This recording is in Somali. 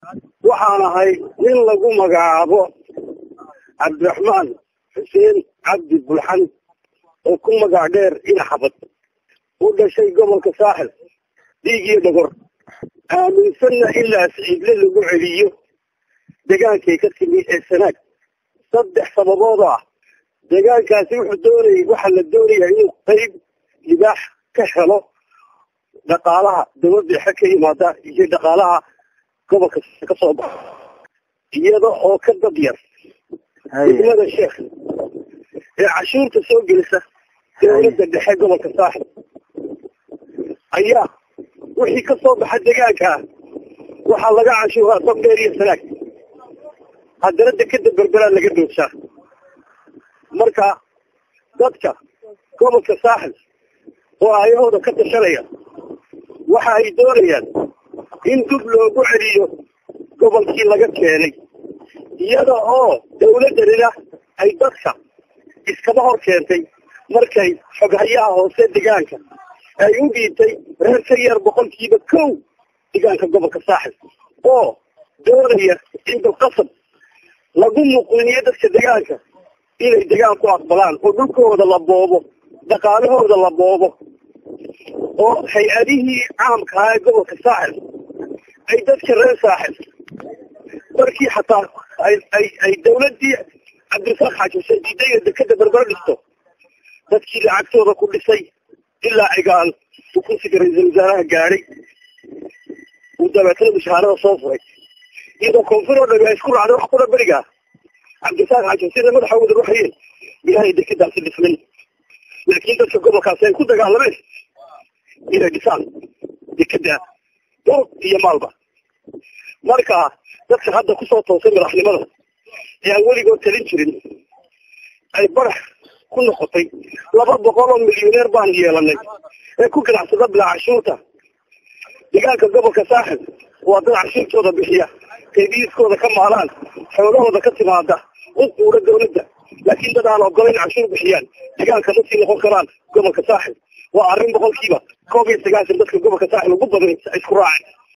waxaan ahay nin lagu magacaabo cabdiraxmaan xuseen cabdi bulxan oo ku magac dheer inaxabad u dhashay gobolka saaxil dhiig iyo dhogor aaminsanna ilaa siciidle lagu celiyo degaankay ka timi ee sanaag saddex sababood ah deegaankaasi wuxuu doonayay waxaa la doonayaa inuu qayb libaax ka helo dhaqaalaha dawladda dhexe ka yimaada iyo dhaqaalaha gobolka ka soo baxa iyada oo ka dad yar degmada sheekh ee cashuurta soo gelisa dawladda dhexe gobolka saaxib ayaa wixii ka soo baxa deegaankaa waxaa laga cashuuraa sabdheer iyo sanaag haddana dekeda berberaa laga doodshaa marka dadka gobolka saaxil oo ayahooda ka tashanaya waxa ay doonayaan in dub loogu celiyo gobolkii laga keenay iyada oo dawladdanina ay dadka iskaba hor keentay markay xoghayaha hoose degaanka ay u dhiibtay reer ka yar boqolkiiba kow degaanka gobolka saaxil oo doonaya in dalqasab lagu muqiniyo dadka degaanka inay degaan ku aqbalaan oo dhulkooda la boobo dhaqaalahooda la boobo oo hay-adihii caamkahaa ee gobolka saaxil ay dadka reer saaxil markii xataa ay ay ay dawladdii cabdirasaaq xaajisay diidaya dekeda berber dhisto dadkii lacagtooda ku dhisay ilaa cigaal uu kursiga ra-iisul wasaaraha gaadhay uu dabeetana mushaharada soo furay iyadoo koonfur oo dhami ay isku raacday wax kula berigaa cabdirasaaq xaajisida madaxa wada ruxayeen ilaahay dekedaasi dhismay laakiin dadka gobolkaasi ay ku dagaalameen inay dhisaan dekeda durug iyo maalba marka dadka hadda kusoo toosay madaxnimada ee aan weligood talin jirin ay barax ku noqotay laba boqol oo milyuneer baan yeelanay ee ku ganacsada bilaa cashuurta deegaanka gobolka saaxil waa dad cashuurtooda bixiya kaydiiskooda ka maalaan xoolahooda ka timaada u quura dawladda laakiin dad aan ogolayn cashuur bixiyaan deegaanka ma sii noqon karaan gobolka saaxil waa arrin boqolkiiba koob iyo sagaashan dadka gobolka saaxil ugu badan isku raacay